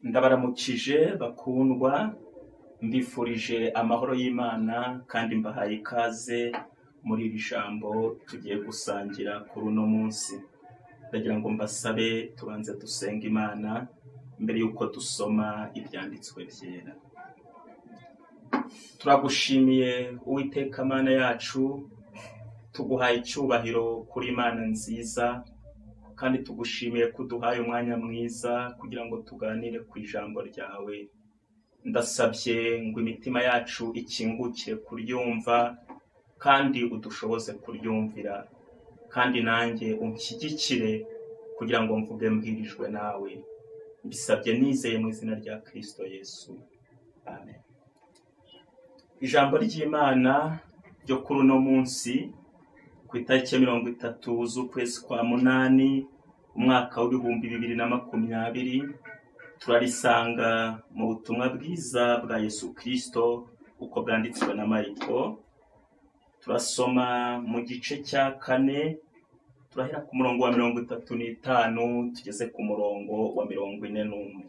ndabaramukije bakundwa mbifurije amahoro y'imana kandi mbahaye ikaze muri iri jambo tugiye gusangira kuri uno munsi ndagira ngo mbasabe tubanze dusenga imana mbere y'uko dusoma ibyanditswe byera turagushimiye uwiteka amana yacu tuguhaye icyubahiro kuri imana nziza kandi tugushimiye ko uduhaye umwanya mwiza kugira ngo tuganire ku ijambo ryawe ndasabye ngo imitima yacu ikingukire kuryumva kandi udushoboze kuryumvira kandi nanjye unshyigikire kugira ngo mvuge mbwirijwe nawe mbisabye nizeye mu izina rya kirisito yesu amen ijambo ry'imana ryo kuri uno munsi ku itariki ya mirongo itatu z'ukwezi kwa munani umwaka w'ibihumbi bibiri na makumyabiri turarisanga mu butumwa bwiza bwa yesu kirisito uko bwanditswe na mariko turasoma mu gice cya kane turahera ku murongo wa mirongo itatu n'itanu tugeze ku murongo wa mirongo ine n'umwe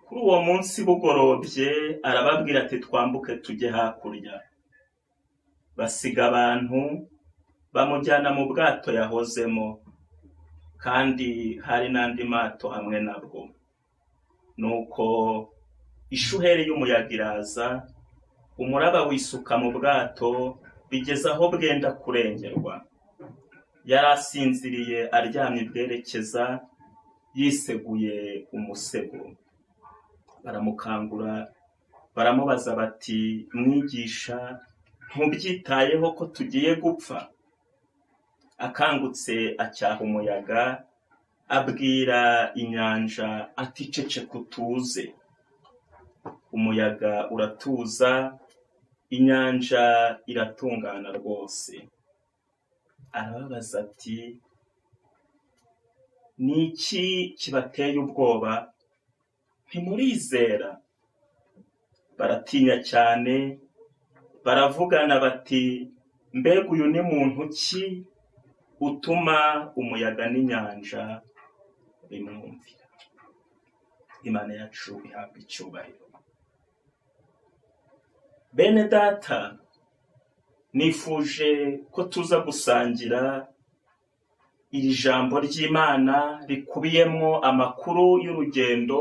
kuri uwo munsi bugorobye arababwira ati twambuke tujye hakurya basiga abantu bamujyana mu bwato yahozemo kandi hari n'andi mato hamwe nabwo nuko ishuheri y'umuyaga iraza umuraba wisuka mu bwato bigeze aho bwenda kurengerwa yari asinziriye aryamye bwerekeza yiseguye umusego baramukangura baramubaza bati mwigisha ntubyitayeho ko tugiye gupfa akangutse acyaha umuyaga abwira inyanja aticece kutuze umuyaga uratuza inyanja iratungana rwose arababaza ati ni iki kibateye ubwoba ntimurizera baratinya cyane baravugana bati mbega uyu ni muntu ki utuma umuyaga n'inyanja bimwumvira imana yacu ihabwa icyubahiro bene data nifuje ko tuza gusangira iri jambo ry'imana rikubiyemo amakuru y'urugendo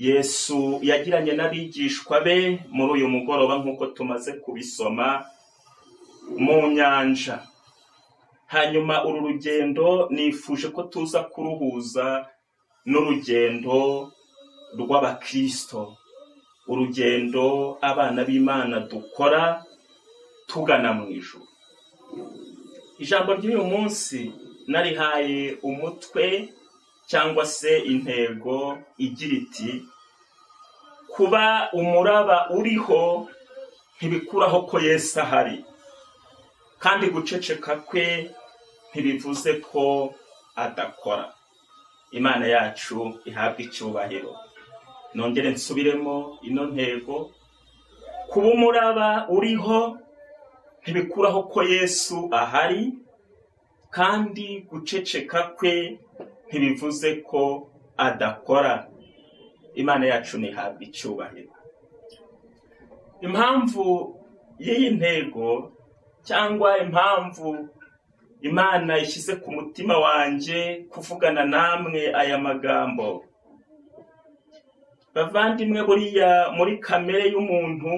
yesu yagiranye n'abigishwa be muri uyu mugoroba nk'uko tumaze kubisoma mu nyanja hanyuma uru rugendo nifuje ko tuza kuruhuza n'urugendo rw'abakirisito urugendo abana b'imana dukora tugana mu ijoro ijambo ry'uyu munsi narihaye umutwe cyangwa se intego igira iti kuba umuraba uriho ntibikuraho ko Yesu ahari kandi guceceka kwe ntibivuze ko adakora imana yacu ihabwa icyubahiro nongere nsubiremo ino ntego kuba umuraba uriho ntibikuraho ko Yesu ahari kandi guceceka kwe ntibivuze ko adakora imana yacu ntihabwa icyubahiro impamvu y'iyi ntego cyangwa impamvu imana ishyize ku mutima wanjye kuvugana namwe aya magambo bavandimwe buriya muri kamere y'umuntu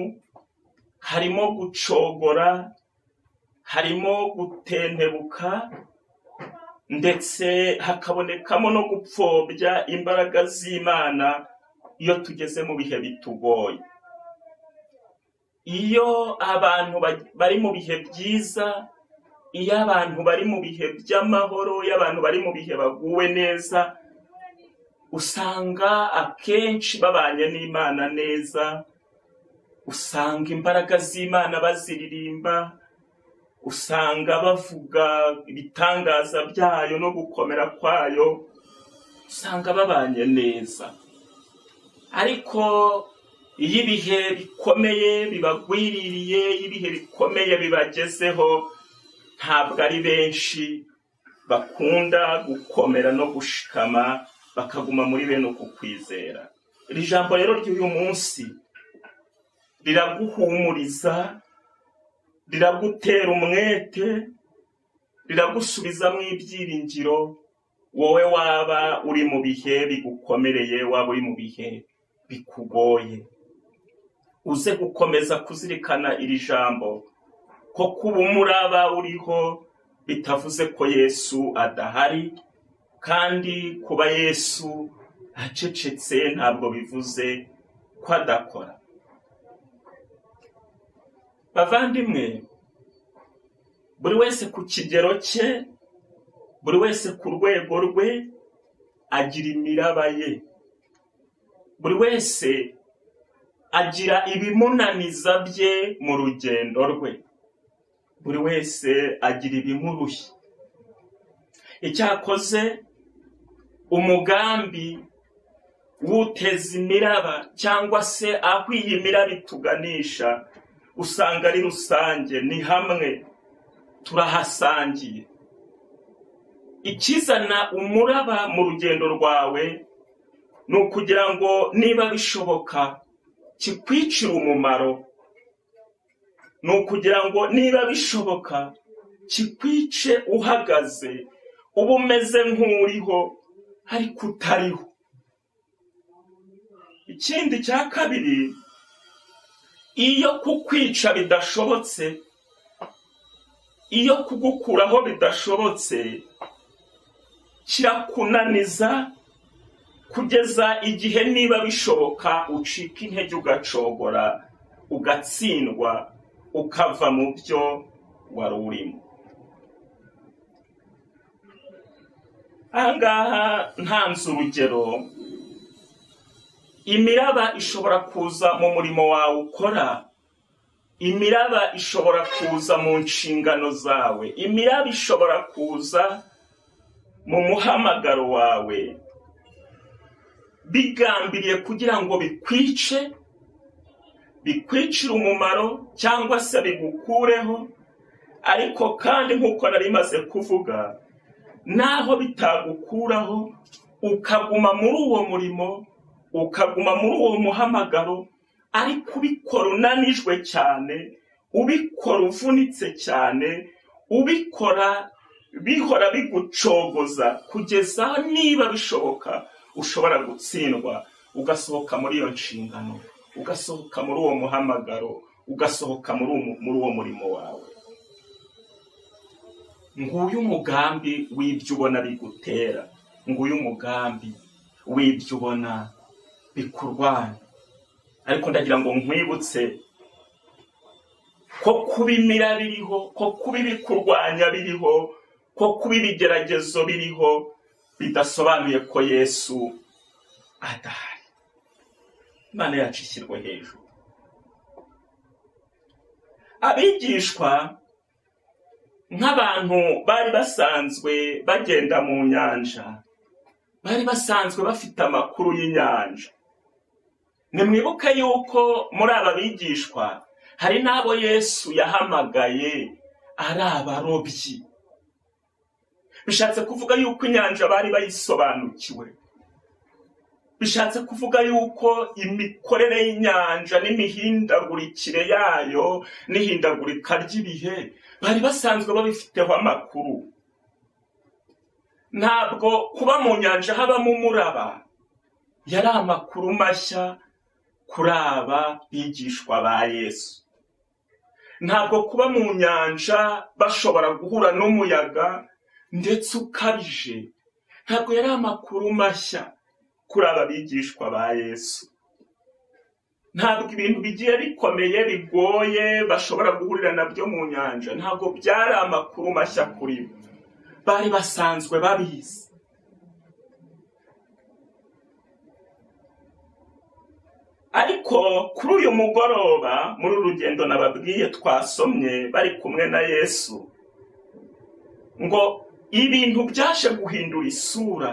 harimo gucogora harimo gutentebuka ndetse hakabonekamo no gupfobya imbaraga z'imana iyo tugeze mu bihe bitugoye iyo abantu ba- bari mu bihe byiza iyo abantu bari mu bihe by'amahoro iyo abantu bari mu bihe baguwe neza usanga akenshi babanye n'imana neza usanga imbaraga z'imana baziririmba usanga bavuga ibitangaza byayo no gukomera kwayo usanga babanye neza ariko iyo ibihe bikomeye bibagwiririye iyo ibihe bikomeye bibagezeho ntabwo ari benshi bakunda gukomera no gushikama bakaguma muri bene uku kwizera iri jambo rero ry'uyu munsi riraguhumuriza riragutera umwete riragusubiza mu ibyiringiro wowe waba uri mu bihe bigukomereye waba uri mu bihe bikugoye uze gukomeza kuzirikana iri jambo ko kuba umuraba uriho bitavuze ko yesu adahari kandi kuba yesu acecetse ntabwo bivuze ko adakora bavandimwe buri wese ku kigero cye buri wese ku rwego rwe agira imiraba ye buri wese agira ibimunaniza bye mu rugendo rwe buri wese agira ibimurushya icyakoze umugambi w'uteza imiraba cyangwa se aho iyi miraba ituganisha usanga ari rusange ni hamwe turahasangiye ikizana umuraba mu rugendo rwawe ni ukugira ngo niba bishoboka kikwicire umumaro ni ukugira ngo niba bishoboka kikwice uhagaze uba umeze nk'uriho ariko utariho ikindi cya kabiri iyo kukwica bidashobotse iyo kugukuraho bidashobotse kirakunaniza kugeza igihe niba bishoboka ucika intege ugacogora ugatsindwa ukava mu byo wari urimo ahangaha ntanze urugero imiraba ishobora kuza mu murimo wawe ukora imiraba ishobora kuza mu nshingano zawe imiraba ishobora kuza mu muhamagaro wawe bigambiriye kugira ngo bikwice bikwicire umumaro cyangwa se bigukureho ariko kandi nk'uko nari maze kuvuga naho bitagukuraho ukaguma muri uwo murimo ukaguma muri uwo muhamagaro ariko ubikora unanijwe cyane ubikora uvunitse cyane ubikora bihora bigucogoza kugeza aho niba bishoboka ushobora gutsindwa ugasohoka muri iyo nshingano ugasohoka muri uwo muhamagaro ugasohoka muri uwo- muri uwo murimo wawe nguyu umugambi w'ibyo ubona bigutera nguyu umugambi w'ibyo ubona bikurwanya ariko ndagira ngo nkwibutse ko kuba imira biriho ko kuba ibikurwanya biriho ko kuba ibigeragezo biriho bidasobanuye ko yesu adahari imana yacu ishyirwe hejuru abigishwa nk'abantu bari basanzwe bagenda mu nyanja bari basanzwe bafite amakuru y'inyanja nimwibuke yuko muri aba bigishwa hari n'abo yesu yahamagaye ari abarobyi bishatse kuvuga yuko inyanja bari bayisobanukiwe bishatse kuvuga yuko imikorere y'inyanja n'imihindagurikire yayo n'ihindagurika ry'ibihe bari basanzwe babifiteho amakuru ntabwo kuba mu nyanja habamo umuraba yari amakuru mashya kuri aba bigishwa ba yesu ntabwo kuba mu nyanja bashobora guhura n'umuyaga ndetse ukabije ntabwo yari amakuru mashya kuri aba bigishwa ba yesu ntabwo ibintu bigiye bikomeye bigoye bashobora guhurira nabyo mu nyanja ntabwo byari amakuru mashya kuri bo bari basanzwe babizi ariko kuri uyu mugoroba muri uru rugendo nababwiye twasomye bari kumwe na yesu ngo ibintu byaje guhindura isura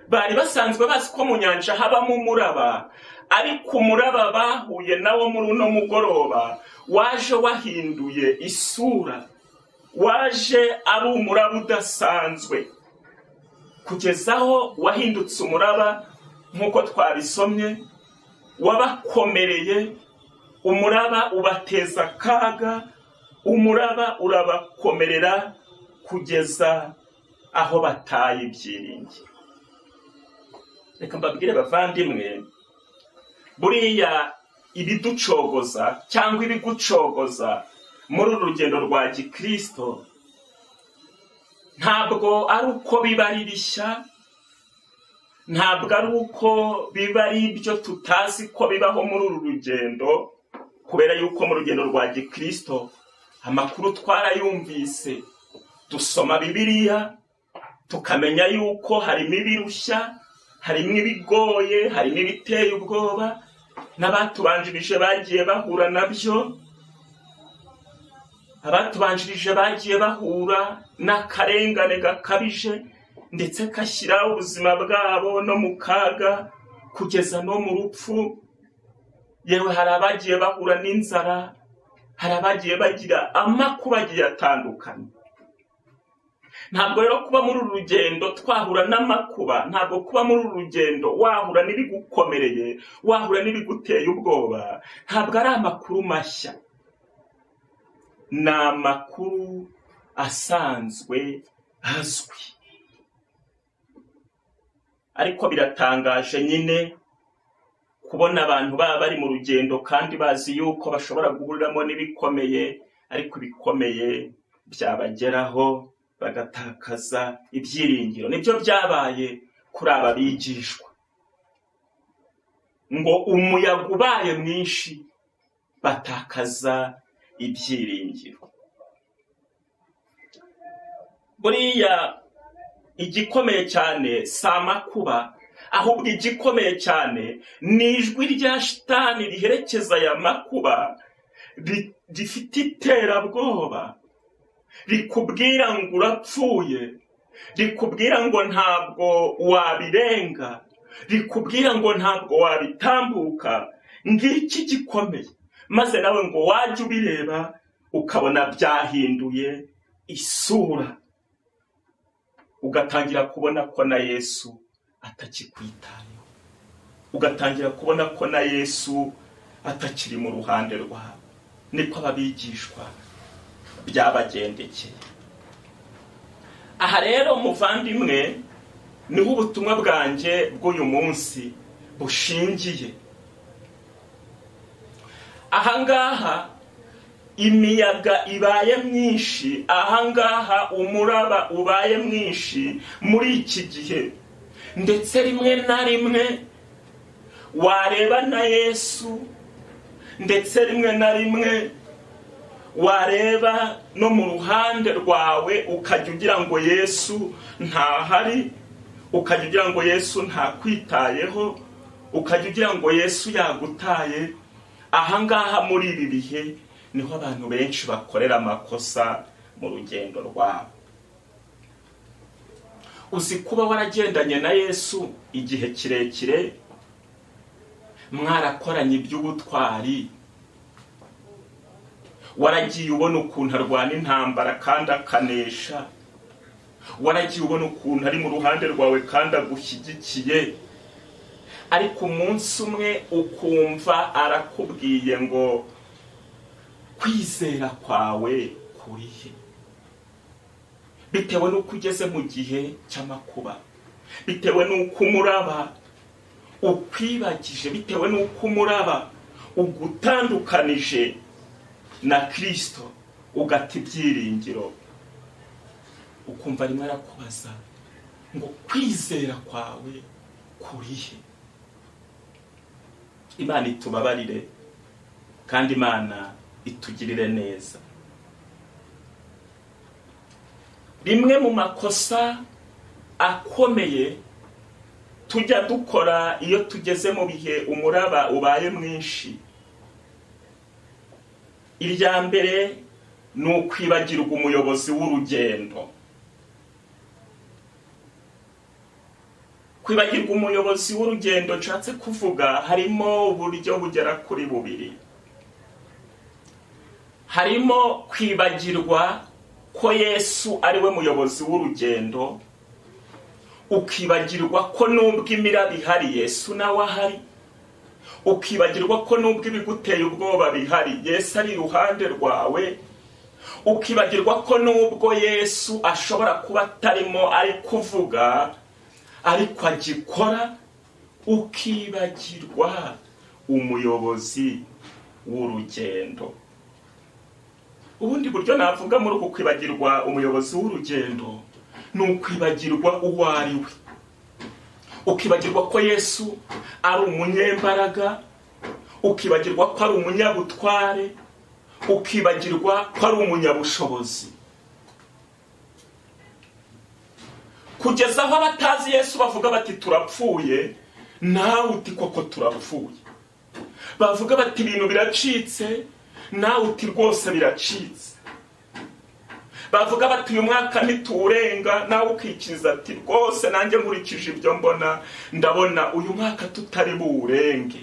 bari basanzwe bazi ko mu nyanja habamo umuraba ariko umuraba bahuye nawo muri uno mugoroba waje wahinduye isura waje ari umuraba udasanzwe kugeza aho wahindutse umuraba nk'uko twabisomye wabakomereye umuraba ubateza akaga umuraba urabakomerera kugeza aho bataye ibyiringiro reka mbabwire bavandimwe buriya ibiducogoza cyangwa ibigucogoza muri uru rugendo rwa gikirisito ntabwo ari uko biba ari bishya ntabwo ari uko biba ari ibyo tutazi ko bibaho muri uru rugendo kubera yuko mu rugendo rwa gikirisito amakuru twarayumvise dusoma bibiriya tukamenya yuko harimo ibirushya harimo ibigoye harimo ibiteye ubwoba n'abatubanjirije bagiye bahura nabyo abatubanjirije bagiye bahura n'akarengane gakabije ndetse kashyira ubuzima bwabo no mu kaga kugeza no mu rupfu yewe hari abagiye bahura n'inzara hari abagiye bagira amakuba agiye atandukanye ntabwo rero kuba muri uru rugendo twahura n'amakuba ntabwo kuba muri uru rugendo wahura n'ibigukomereye wahura n'ibiguteye ubwoba ntabwo ari amakuru mashya ni amakuru asanzwe azwi ariko biratangaje nyine kubona abantu baba bari mu rugendo kandi bazi yuko bashobora guhuriramo n'ibikomeye ariko ibikomeye byabageraho bagatakaza ibyiringiro nibyo byabaye kuri aba bigishwa ngo umuyaga ubaye mwinshi batakaza ibyiringiro buriya igikomeye cyane si amakuba ahubwo igikomeye cyane ni ijwi rya shitani riherekeza aya makuba rifite iterabwoba rikubwira ngo urapfuye rikubwira ngo ntabwo wabirenga rikubwira ngo ntabwo wabitambuka ngiki gikomeye maze nawe ngo wajye ubireba ukabona byahinduye isura ugatangira kubona ko na yesu atakikwitayeho ugatangira kubona ko na yesu atakiri mu ruhande rwawe niko ababigishwa byabagendekeye aha rero muvandimwe niho ubutumwa bwanjye bw'uyu munsi bushingiye ahangaha imiyaga ibaye myinshi ahangaha umuraba ubaye mwinshi muri iki gihe ndetse rimwe na rimwe wareba na yesu ndetse rimwe na rimwe wareba no mu ruhande rwawe ukajya ugira ngo yesu ntahari ukajya ugira ngo yesu ntakwitayeho ukajya ugira ngo yesu yagutaye ahangaha muri ibi bihe niho abantu benshi bakorera amakosa mu rugendo rwabo uzi kuba waragendanye na yesu igihe kirekire mwarakoranye iby'ubutwari waragiye ubona ukuntu arwana intambara kandi akanesha waragiye ubona ukuntu ari mu ruhande rwawe kandi agushyigikiye ariko umunsi umwe ukumva arakubwiye ngo kwizera kwawe kurihe bitewe n'uko ugeze mu gihe cy'amakuba bitewe n'uko umuraba ukwibagije bitewe n'uko umuraba ugutandukanije na kirisito ugata ibyiringiro ukumva arimo arakubaza ngo kwizera kwawe kurihe imana itubabarire kandi imana itugirire neza rimwe mu makosa akomeye tujya dukora iyo tugeze mu bihe umuraba ubaye mwinshi irya mbere ni ukwibagirwa umuyobozi w'urugendo kwibagirwa umuyobozi w'urugendo nshatse kuvuga harimo uburyo bugera kuri bubiri harimo kwibagirwa ko yesu ariwe muyobozi w'urugendo ukibagirwa ko n'ubwo imiraba ihari yesu nawe ahari ukibagirwa ko n'ubwo ibiguteye ubwoba bihari yesu ari iruhande rwawe ukibagirwa ko n'ubwo yesu ashobora kuba atarimo ari kuvuga ariko agikora ukibagirwa umuyobozi w'urugendo ubundi buryo navuga muri uku kwibagirwa umuyobozi w'urugendo ni ukwibagirwa uwo ari we ukibagirwa ko yesu ari umunyembaraga ukibagirwa ko ari umunyabutware ukibagirwa ko ari umunyabushobozi kugeza aho abatazi yesu bavuga bati turapfuye nawe uti koko turapfuye bavuga bati ibintu biracitse nawe uti rwose biracitse bavuga bati uyu mwaka ntituwurenga nawe ukikiriza ati rwose nanjye nkurikije ibyo mbona ndabona uyu mwaka tutari buwurenge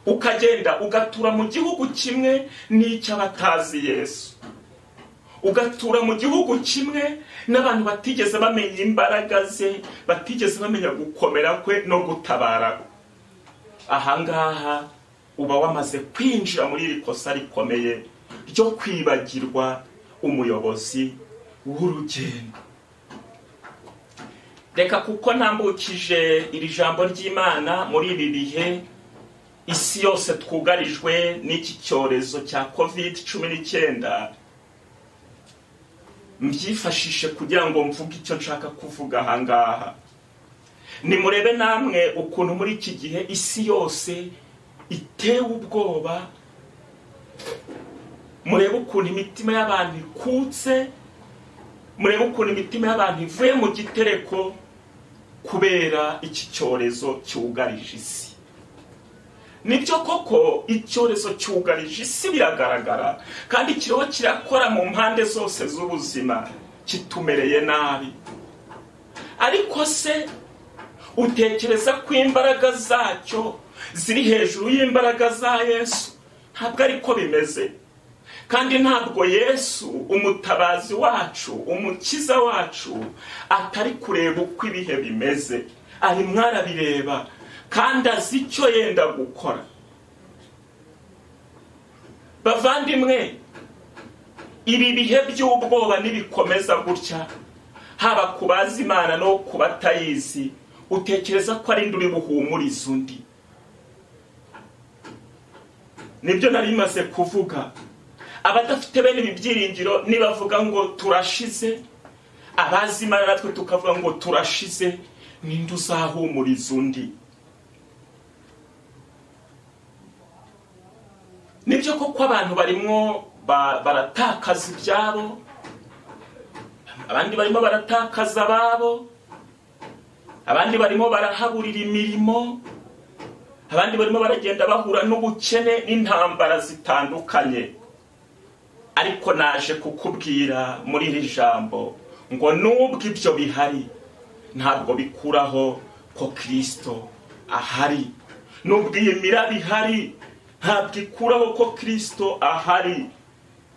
ukagenda ugatura mu gihugu kimwe n'icy'abatazi yesu ugatura mu gihugu kimwe n'abantu batigeze bamenya imbaraga ze batigeze bamenya gukomera kwe no gutabara ahangaha uba wamaze kwinjira muri iri kosa rikomeye ryo kwibagirwa umuyobozi w'urugendo reka kuko ntambukije iri jambo ry'imana muri ibi bihe isi yose twugarijwe n'iki cyorezo cya covid cumi n'icyenda mbyifashishe kugira ngo mvuge icyo nshaka kuvuga ahangaha nimurebe namwe ukuntu muri iki gihe isi yose itewe ubwoba murebe ukuntu imitima y'abantu ikutse murebe ukuntu imitima y'abantu ivuye mu gitereko kubera iki cyorezo cyugarije isi nibyo koko icyorezo cyugarije isi biragaragara kandi kiriho kirakora mu mpande zose z'ubuzima kitumereye nabi ariko se utekereza ko imbaraga zacyo ziri hejuru y'imbaraga za yesu ntabwo ariko bimeze kandi ntabwo yesu umutabazi wacu umukiza wacu atari kureba uko ibihe bimeze ari mwarabireba kandi azi icyo yenda gukora bavandimwe ibi bihe by'ubwoba nibikomeza gutya haba ku bazi imana no ku batayizi utekereza ko ari uri buhumuriza undi nibyo nari maze kuvuga abadafite bene ibi byiringiro nibavuga ngo turashize abazi imana natwe tukavuga ngo turashize ninde uzahumuriza undi nibyo koko abantu barimo baratakaza ibyabo abandi barimo baratakaza ababo abandi barimo barahaburira imirimo abandi barimo baragenda bahura n'ubukene n'intambara zitandukanye ariko naje kukubwira muri iri jambo ngo nubwo ibyo bihari ntabwo bikuraho ko kirisito ahari nubwo iyi miraba ihari ntabwo ikuraho ko kirisito ahari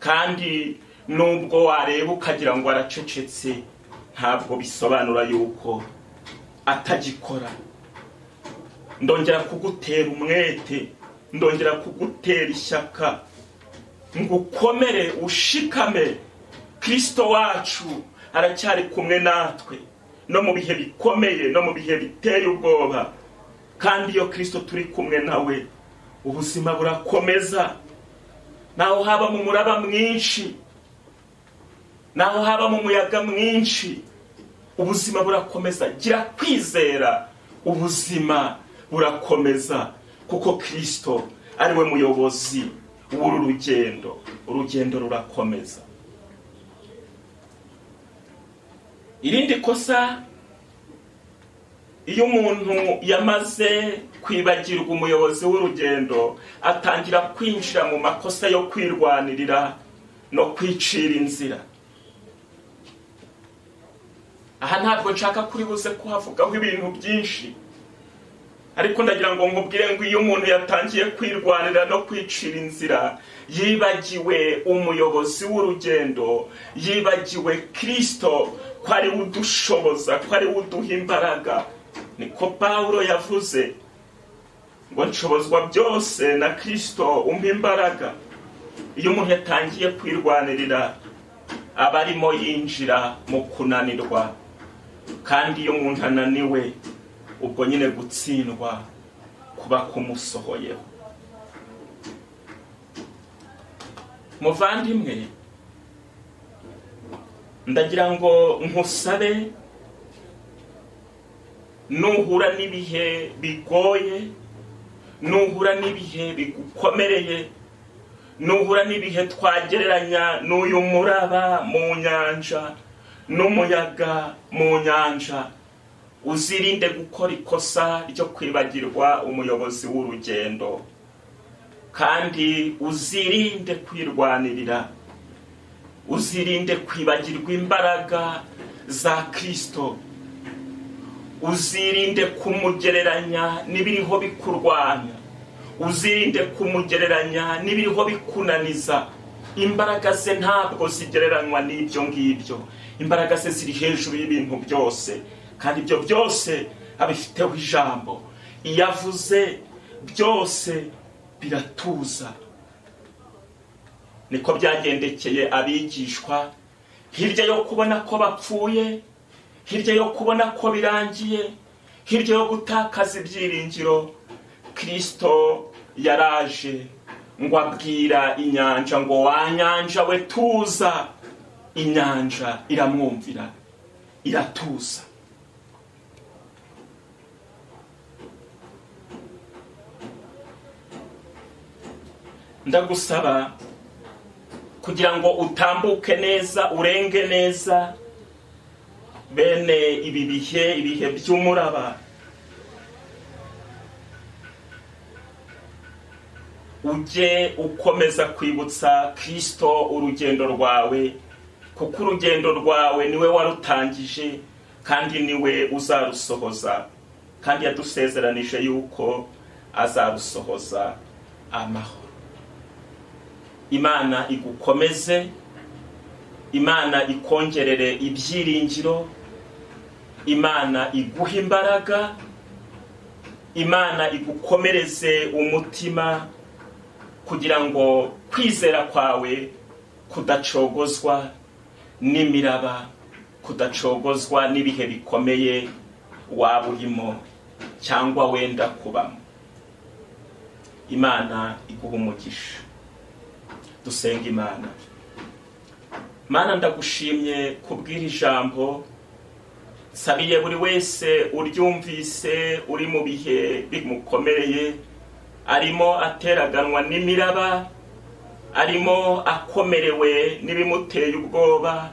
kandi nubwo wareba ukagira ngo aracecetse ntabwo bisobanura yuko atagikora ndongera kugutera umwete ndongera kugutera ishyaka ngo ukomere ushikame kirisito wacu aracyari kumwe natwe no mu bihe bikomeye no mu bihe biteye ubwoba kandi iyo kirisito turi kumwe nawe ubuzima burakomeza naho haba mu muraba mwinshi naho haba mu muyaga mwinshi ubuzima burakomeza gira kwizera ubuzima burakomeza kuko kirisito ari we muyobozi w'uru rugendo urugendo rurakomeza irindi kosa iyo umuntu yamaze kwibagirwa umuyobozi w'urugendo atangira kwinjira mu makosa yo kwirwanirira no kwicira inzira aha ntabwo nshaka kuri buze kuhavugaho ibintu byinshi ariko ndagira ngo nkubwire ngo iyo umuntu yatangiye kwirwanira no kwicira inzira yibagiwe umuyobozi w'urugendo yibagiwe kirisito ko ari we udushoboza ko ari we uduha imbaraga niko pawuro yavuze ngo nshobozwa byose na kirisito umpa imbaraga iyo umuntu yatangiye kwirwanirira aba arimo yinjira mu kunanirwa kandi iyo umuntu ananiwe ubwo nyine gutsindwa kuba kumusohoyeho muvandimwe ndagira ngo nkusabe nuhura n'ibihe bigoye nuhura n'ibihe bigukomereye nuhura n'ibihe twagereranya n'uyu muraba mu nyanja n'umuyaga mu nyanja uzirinde gukora ikosa ryo kwibagirwa umuyobozi w'urugendo kandi uzirinde kwirwanirira uzirinde kwibagirwa imbaraga za kirisito uzirinde kumugereranya n'ibiriho bikurwanya uzirinde kumugereranya n'ibiriho bikunaniza imbaraga ze ntabwo zigereranywa n'ibyo ngibyo imbaraga ze ziri hejuru y'ibintu byose kandi ibyo byose abifiteho ijambo iyo avuze byose biratuza niko byagendekeye abigishwa hirya yo kubona ko bapfuye hirya yo kubona ko birangiye hirya yo gutakaza ibyiringiro kirisito yaraje ngo abwira inyanja ngo wanyanja we tuza inyanja iramwumvira iratuza ndagusaba kugira ngo utambuke neza urenge neza bene ibi bihe ibihe by'umuraba ujye ukomeza kwibutsa kirisito urugendo rwawe kuko urugendo rwawe niwe warutangije kandi niwe uzarusohoza kandi yadusezeranije yuko azarusohoza amahoro imana igukomeze imana ikongerere ibyiringiro imana iguha imbaraga imana igukomereze umutima kugira ngo kwizera kwawe kudacogozwa n'imiraba kudacogozwa n'ibihe bikomeye waba urimo cyangwa wenda kubamo imana iguha umugisha dusenga imana mana ndagushimye kubwira ijambo sabiye buri wese uryumvise uri mu bihe bimukomereye arimo ateraganwa n'imiraba arimo akomerewe n'ibimuteye ubwoba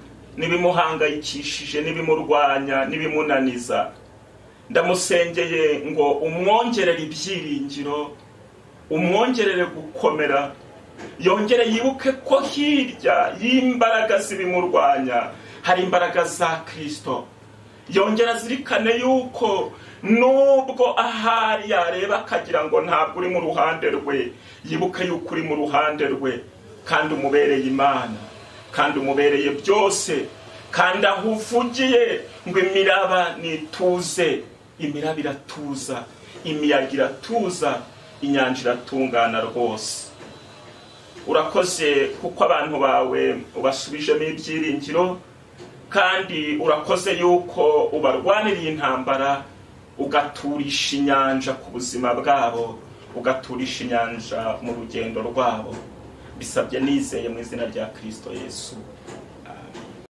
n'ibimuhangayikishije n'ibimurwanya n'ibimunaniza ndamusengeye ngo umwongerere ibyiringiro umwongerere gukomera yongere yibuke ko hirya y'imbaraga z'ibimurwanya hari imbaraga za kirisito yongera azirikane yuko nubwo ahari yareba akagira ngo ntabwo uri mu ruhande rwe yibuke yuko uri mu ruhande rwe kandi umubereye imana kandi umubereye byose kandi aho uvugiye ngo imiraba nituze imiraba iratuza imiyaga iratuza inyanja iratungana rwose urakoze kuko abantu bawe ubasubijemo ibyiringiro kandi urakoze yuko ubarwaniriye intambara ugaturisha inyanja ku buzima bwabo ugaturisha inyanja mu rugendo rwabo bisabye nizeye mu izina rya kirisito yesu